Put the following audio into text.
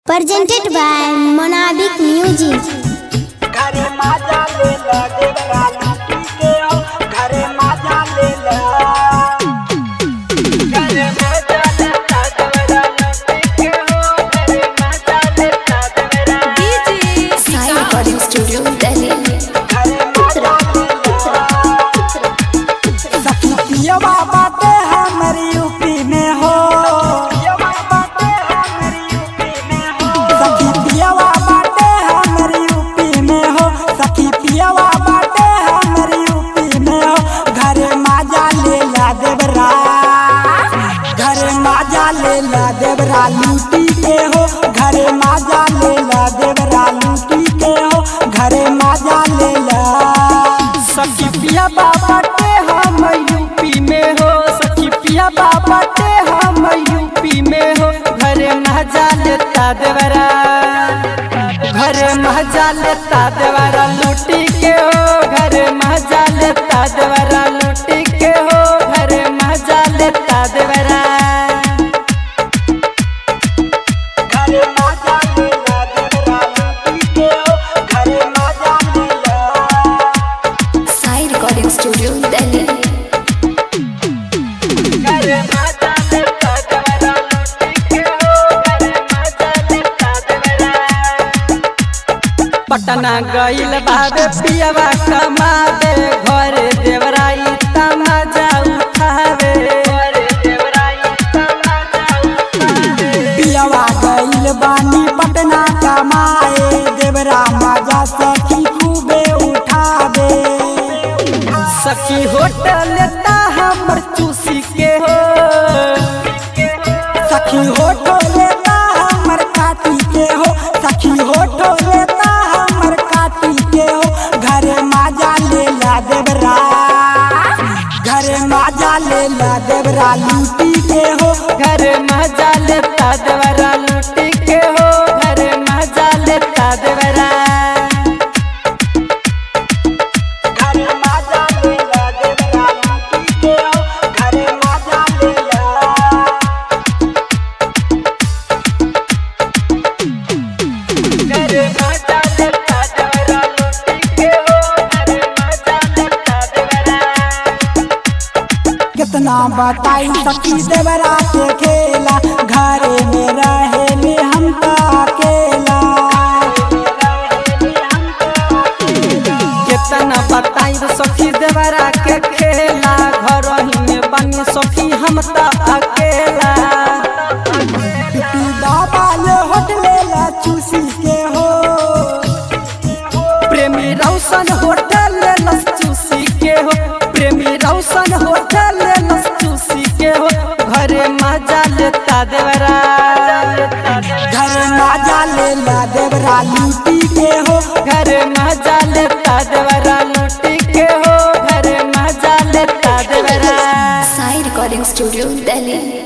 presented by Monabic Music. घरे माजा ले ला देवरा लूटी के आओ घरे माजा ले ला घरे माजा ले ला देवरा लूटी के आओ घरे माजा ले ला देवरा Sai Recording Studio, Delhi. घरे माजा ले ला सखियवा बाटे हमरी यूपी में हो सखियवा बाटे हमरी यूपी में हो सखी पियवा बाटे हमरी यूपी में हो सखी पियवा बाटे हमरी यूपी में हो घरे माजा ले ला देवरा घरे माजा ले ला देवरा लूटी के हो घरे माजा ले ला देवरा लूटी के हो घरे माजा ले ला सखी पिया बाबा के हम यूपी में हो सखी पिया बाबा के हम यूपी में हो घरे मजा लेता देवरा घरे मजा लेता देवरा लूटी के हो घरे मजा लेता देवरा लूटी के हो घरे मजा लेता देवरा घरे मजा लेला देवरा लूटी के हो घरे मजा लेला Sai Recording Studio, Delhi. घरे माता लेता देवरा लूटी के हो घरे माता लेता देवरा पटना गइल बाबे पियवा कमा दे घरे देवराई तमाजा उठावे घरे देवराई तमाजा उठावे पियवा गइल बानी पटना कमाए देवरा मजा सखी खूबे उठावे सखी होटल लेता हमर चूसी के हो सखी होटल लेता हमर काटी के हो सखी होटल लेता हमर काटी के हो घरे माजा ले ला देवरा घरे माजा ले ला देवरा लूटी के हो घरे माजा लेता देवरा लूटी के हो घरे माजा लेता देवरा घरे माजा ले ला देवरा लूटी के हो घरे माजा ले ला घरे माजा लेता देवरा लूटी के हो घरे माजा लेता देवरा कितना बताई सखी देवरा के खेला घरे में रहे में हम तो अकेला कितना बताई सखी देवरा के खेला घर ही में बनी सखी हम तो अकेला पिपी बाबा ले होटले ला चूसी के हो प्रेमी रौशन होटल ले लस चूसी के हो प्रेमी रौशन होटल ले लस चूसी के हो घरे मजा लेता देवरा घरे मजा ले ला देवरा लूटी के हो घरे मजा लेता देवरा लूटी के हो घरे मजा लेता देवरा Sai Recording Studio, Delhi.